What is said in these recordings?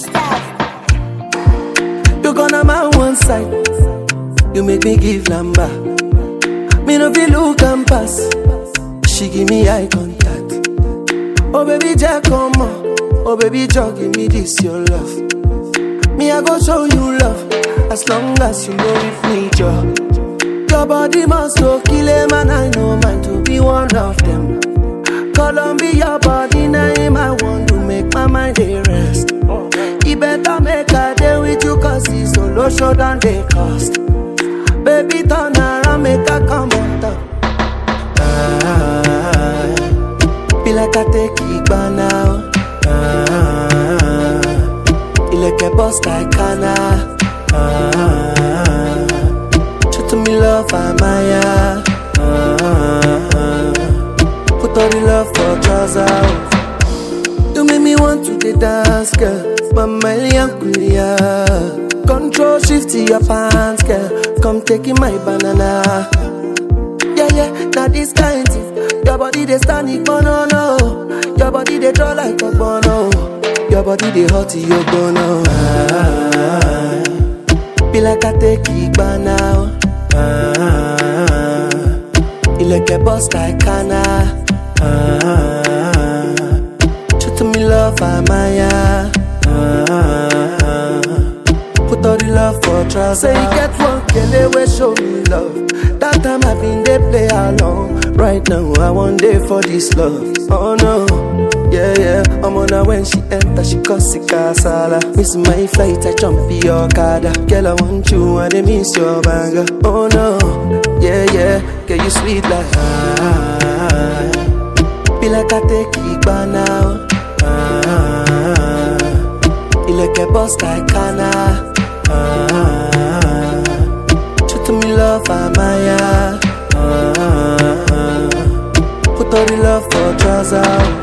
You gonna my one side. You make me give lamba. Me no feel look and pass. She give me eye contact. Oh baby, Jack, come on. Oh baby, Jack, give me this your love. Me I go show you love as long as you know with me, Joe. Your body must go kill a man. I know mine to be one of them. Columbia body name I want to make my mind a rest. You better make a day with you cause it's solo show than they cost. Baby turn around make a come on top. Ah, be like I take it by now. Ah, ilẹ̀kẹ̀ boss like Kana. Ah, true to me love Amaya. Ah, put all the love for trousers. You make me want to the dance, girl. Mama Kulia. Control shift to your pants, girl. Come taking my banana. Yeah, yeah, now this kind thing. Your body they stand it, no, no. Your body they draw like a bono. Your body they hot, you bono. Ah, be like I take it by now. Ah, ilẹ̀kẹ̀ boss like Kana. Ah, true to me love Amaya. Ah, put all the love for trousers. Say you get one kele wey show me love. That time I been dey play along. Right now I want day for this love. Oh no, yeah yeah. I'm on her when she enter, she cause it casala. Miss my flight, I jump in your kada. Girl I want you, I dey miss your banger. Oh no, yeah yeah. Girl you sweet like ah. Be like I take it by now. Ah, ilẹ̀kẹ̀ boss like Kana. Ah, true to me love Amaya. Ah, put all the love for trousers.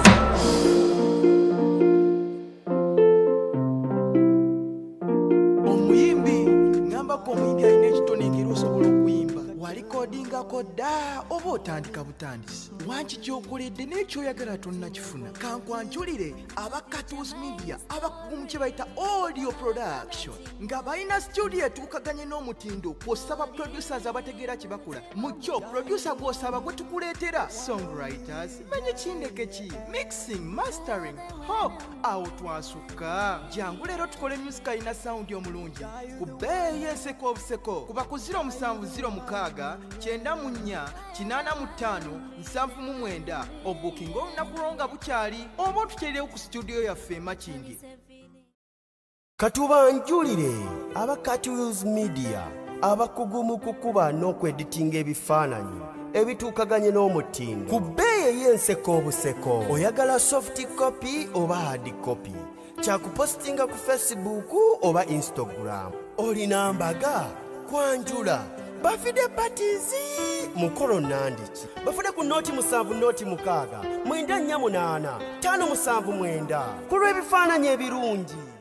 omuyimbi ngambako omuyimbi alina ekitone engeri osobola okuyimba walikodingako dda oba otandika butandisi wanki gyokoledde n'ekyoyagala tonnakifuna kankwanjulire aba catus media abakugu mu kye bayita audio production nga balina studio etuukaganye n'omutindo kw'osaba producers abategeera kye bakola mu kyo producer gw'osaba gwe tukuleetera songwriters manye kindeke ki mixing mastering hop awo twasukka jangu leero tukole music alina sawundi omulungi ku bbeeyi y'enseko obuseko kuba ku 0706 94 85 79 obukinga olunaku lwo nga bukyali oba otukyerirewo ku studio yaffe emakindi katubanjulire aba catws media abakugu mu kukuba n'okweditinga ebifaananyi ebituukaganye n'omutindo ku bbeeyi ey'enseko obuseko oyagala soft copy oba hard copy kyakupositinga ku facebook oba instagram olina mbaga kwanjula bafide patizi mukolo nandiki bafune ku nooti musanvu nooti mukaaga mwenda nnya munaana ttaano musanvu mwenda ku lw'ebifaananyi ebirungi